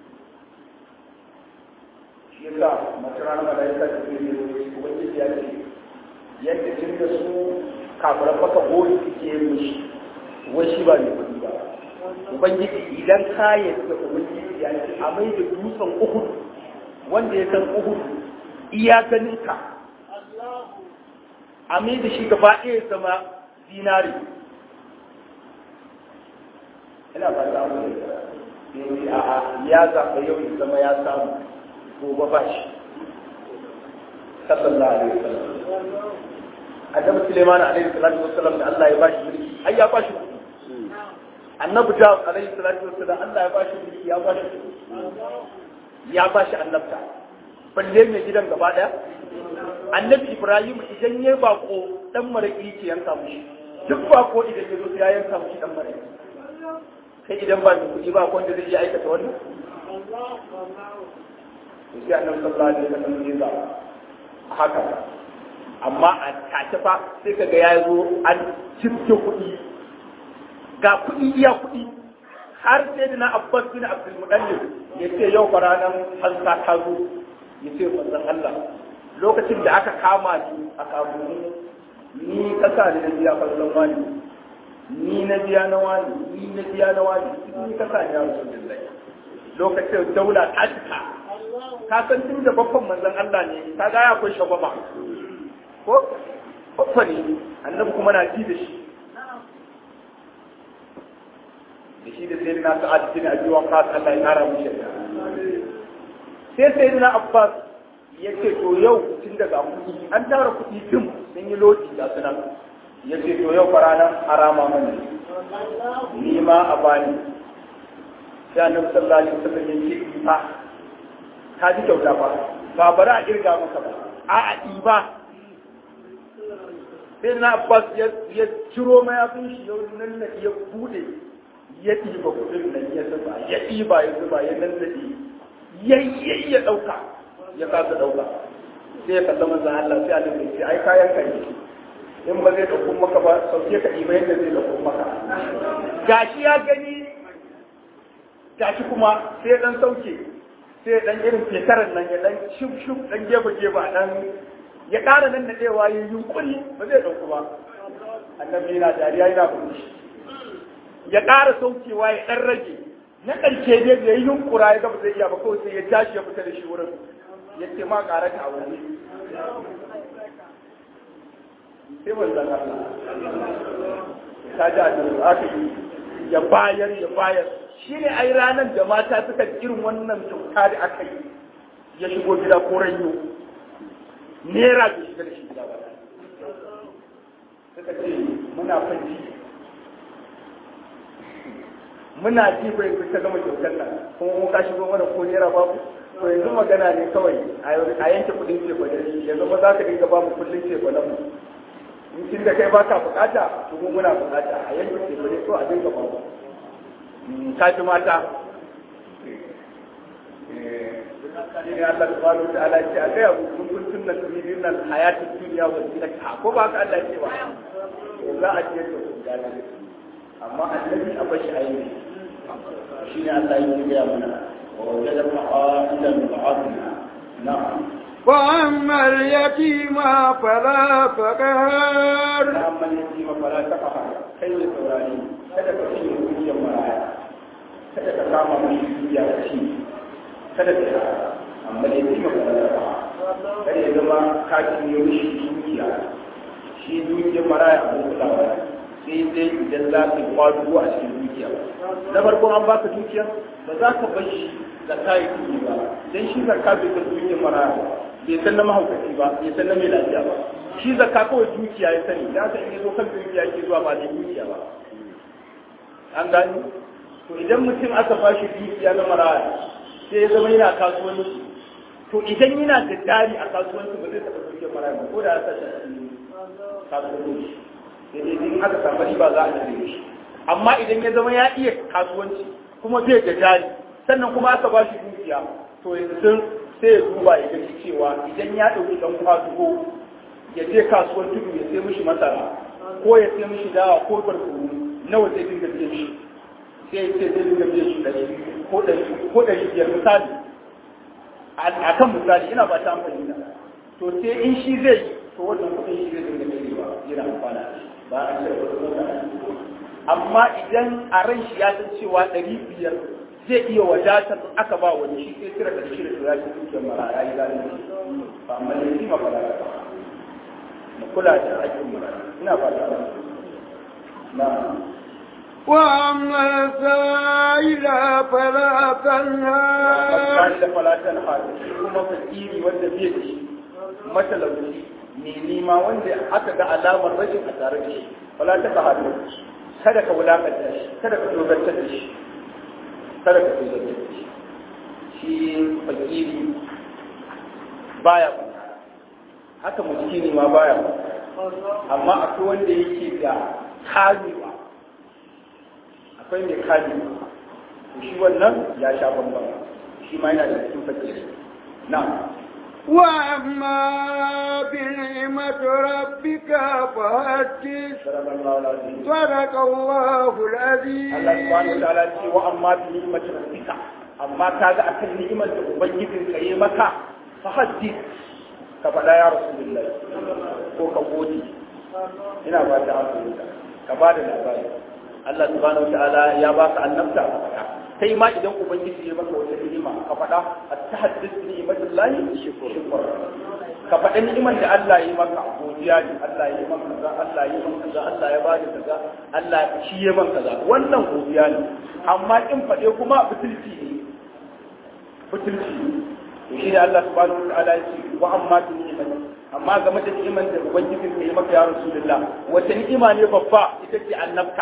[SPEAKER 3] shi yasa masu rana da ya sa ce ne ubangiji ya ce yadda tun da su kafiran maka gori suke mishi wai shi ba ne kuɗi ba ubangiji idan ka yadda ubangiji ya ce a mai da dutsen uhud wanda ya san uhud iya ganin ka a mai da shi gaba ɗaya zama zinari ina ba za mu yi a ya zaɓa yau ya zama ya samu gobe ba shi sallallahu alaihi wasallam annabi Sulaiman alaihi salatu wasallam da Allah ya ba shi mulki ai ya ba shi annabi Dawud alaihi salatu wasallam Allah ya ba shi mulki ya ba shi ya ba shi annabta balle mai gidan gaba daya annabi Ibrahim idan ya bako dan maraki ke yanka mushi duk bako idan ya zo ya yanka mushi dan maraki kai idan ba mai kuɗi ba wanda zai iya aikata wannan to sai annabi sallallahu alaihi wasallam ya za haka amma a tace fa sai kaga ya zo an cifke kuɗi ga kuɗi iya kuɗi har sai da na abbas bin abdul mudallib ya ce yau fa ranar hansa ta zo ya ce manzon Allah lokacin da aka kama ni a kabuni ni kasa ne na biya kallon wani ni na biya na wani ni na biya na wani ni kasa ne ya rasulullahi lokacin daula ta cika ka san tun da babban manzon Allah ne ka ga ya akwai shagwaba ko babba ne annabi kuma na ji da shi da shi da sai na sa'ad bin abi waqas Allah ya kara mu shirya sai sai na Abbas ya ce to yau tun daga kuɗi an tara kuɗi din sun yi lodi da sunan ya ce to yau faranan harama mani ni ma a bani sai annabi sallallahu alaihi wasallam ya ce fa ka ji kyauta ba ba bari a kirga maka ba a a ɗiba sai na abbas ya ciro mayafin shi yau nan na ya bude ya ɗiba kuɗin nan ya zuba ya ɗiba ya zuba ya nan da yayyayi ya ɗauka ya kasa ɗauka sai ya kalla manzan Allah sai Allah ya ce ai kayan ka ne in ba zai ɗauko maka ba sauke ka ɗiba yadda zai ɗauko maka gashi ya gani gashi kuma sai ya ɗan sauke sai dan irin fetaran nan ya dan shuf shuf dan gefe gefe dan ya ƙara nan nadewa ya yunkuri ba zai dauku ba annabi yana dariya yana fushi ya ƙara saukewa ya dan rage na ƙarshe dai da ya yunkura ya gaba zai iya ba kawai sai ya tashi ya fita da shi wurin ya ce ma ƙara ta wani sai wanzan Allah ta ji a aka yi ya bayar ya bayar shi ne ai ranar da mata suka irin wannan kyauta da aka yi ya shigo gida ko ranyo nera bai shiga da shi gida ba suka ce muna fanci muna ji bai ku ta gama kyautar nan kuma mu ka shigo mana ko nera babu to yanzu magana ne kawai a yanke kudin ce ba yanzu ba za ka dinga ba mu kullum ce ba mu in kin da kai ba ka bukata to mu muna bukata a yanke ce ba ne so a dinga ba mu kaji mata shi ne Allah subhanahu wa ta'ala ce a gaya kun kun tunna turidin nan hayatin duniya wa zinata ko ba ka Allah ce ba to za a ce to gana amma annabi a bashi ayi shi ne Allah ya gaya mana wa wajada ma'adan ma'adina na'am
[SPEAKER 2] وأما اليتيم فلا فقهر
[SPEAKER 3] amma yatima fala taqhar kai ne saurari kada ka ci dukiyar maraya kada ka kama mai dukiya ka ci kada ka yi amma ne kuma ka rasa kada ya zama ka cinye mishi dukiya shi dukiyar maraya abin kulawa sai dai idan za ka yi kwadugo a cikin dukiya na farko an baka dukiya ba za ka bar shi zakka ya kuɗi ba dan shi zakka bai san dukiyar maraya ba bai san na mahaukaci ba bai san na mai lafiya ba shi zakka kawai dukiya ya sani da haka in ya zo kan dukiya yake zuwa ba da dukiya ba an gani to idan mutum aka ba shi dukiya na maraya sai ya zama yana kasuwanci to idan yana da jari a kasuwanci ba zai taɓa dukiyar maraya ba ko da ya sace a cikin kasuwanci sai dai in aka samu riba za a cire shi amma idan ya zama ya iya kasuwanci kuma zai da jari sannan kuma aka ba shi dukiya to yanzu sai ya duba ya gani cewa idan ya ɗauki ɗan kwasugo ya je kasuwar tudu ya sai mishi masara ko ya sai mishi dawa ko barkono nawa zai dinga biyan shi sai ya ce zai dinga biyan shi ɗari ko ɗari ko ɗari biyar misali a kan misali ina ba ta amfani da to sai in shi zai yi to wannan kuɗin shi zai dinga biyan yana amfana da shi ba a cire kuɗin mutane amma idan a ran shi ya san cewa ɗari biyar zai iya wadatar aka ba wani shi sai cire ƙarshe da tura shi dukiyar marara ya zalunci ba amma ne shi ma fara ba mu kula da aikin marara ina fata ba na
[SPEAKER 2] وأما السائل فلا تنهر
[SPEAKER 3] da falatan hali shi kuma fakiri wanda bai da shi matalauci ne nima wanda aka ga alamar rashin a tare da shi wala ta ka hadu kada ka wulakanta shi kada ka dogantar da shi kada ka dogantar da shi shi fakiri baya haka miskini ma baya amma akwai wanda yake da kamewa akwai mai kamewa shi wannan ya sha bambam shi ma yana da cikin fakiri na
[SPEAKER 2] وأما بنعمة ربك فحدث
[SPEAKER 3] صدق الله العظيم
[SPEAKER 2] صدق الله العظيم
[SPEAKER 3] Allah subhanahu wa ta'ala ce wa amma bi ni'mati rabbika amma kaga akan ni'imar da ubangijin ka yi maka fa haddith ka faɗa ya rasulullahi ko ka gode ina ba ta amfani ka ba da labari Allah subhanahu wa ta'ala ya baka annabta ka faɗa kai ma idan ubangiji ya maka wata ni'ima ka faɗa at-tahaddith bi ni'matillahi shukr ka faɗa ni'imar da Allah ya yi maka godiya ne Allah ya yi maka kaza Allah ya yi maka kaza Allah ya bada kaza Allah shi ya maka kaza wannan godiya ne amma in faɗe kuma butulci ne butulci ne to shi ne Allah subhanahu wa ta'ala ya ce wa amma bi ni'imati amma game da ni'imar da ubangijin ka yi maka ya rasulullah wata ni'ima ne babba ita ce annabta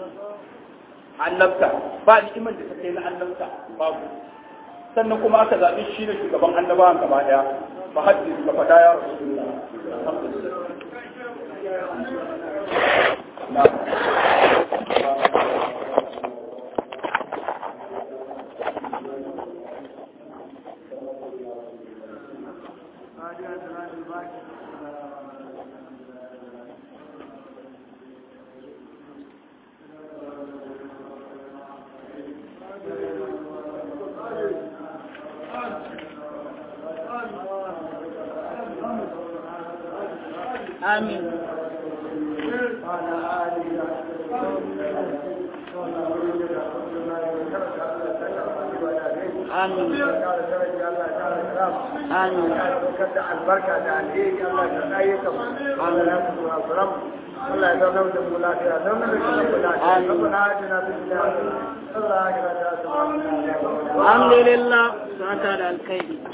[SPEAKER 3] annabta ba ni'imar da ta kai na annabta babu sannan kuma aka zaɓi shi ne shugaban annabawan gaba ɗaya fa haddi ka faɗa ya rasulullah alhamdulillah
[SPEAKER 4] آمين آمين آمين
[SPEAKER 2] albarka da alheri Allah ya tsaye ka Allah ya kuma azram Allah ya zauna da mu lafiya zauna da shi da lafiya rabbana atina fid dunya hasanatan wa fil akhirati hasanatan wa qina adhaban nar
[SPEAKER 4] الحمد لله سعادة الكيد